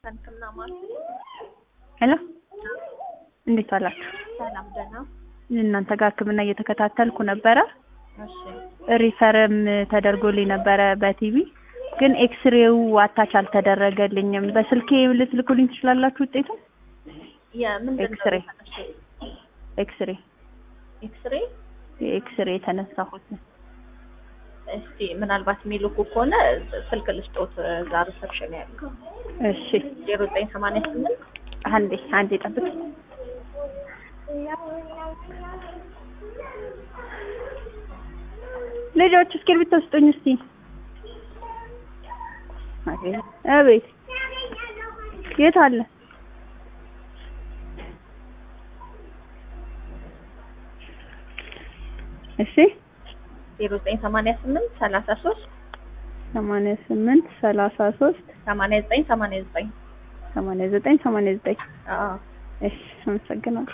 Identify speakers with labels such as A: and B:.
A: ዋሽንግተን ሕክምና ማለት
B: ሄሎ እንዴት ዋላችሁ?
A: ሰላም ደህና።
B: እናንተ ጋር ሕክምና እየተከታተልኩ ነበረ።
A: እሺ
B: ሪፈርም ተደርጎልኝ ነበረ በቲቪ ግን ኤክስሬው አታች አልተደረገልኝም። በስልኬ ልትልኩልኝ ትችላላችሁ ውጤቱን?
A: የምንድን ነው
B: ኤክስሬ
A: የተነሳው?
B: ኤክስሬ
A: ኤክስሬ
B: የኤክስሬ የተነሳሁት
A: እስቲ ምናልባት የሚልኩ ከሆነ ስልክ ልስጦት እዛ ሪሰፕሽን ያለው
B: እሺ
A: ዜሮ ዘጠኝ ሰማንያ ስምንት
B: አንዴ አንዴ ጠብቅ። ልጆች እስክሪብቶ ስጡኝ እስቲ። አቤት የት አለ? እሺ
A: ዜሮ ዘጠኝ ሰማንያ ስምንት ሰላሳ ሶስት
B: ሰማንያ ስምንት ሰላሳ ሶስት
A: ሰማንያ ዘጠኝ ሰማንያ ዘጠኝ
B: ሰማንያ ዘጠኝ ሰማንያ ዘጠኝ
A: አዎ
B: እሺ አመሰግናለሁ።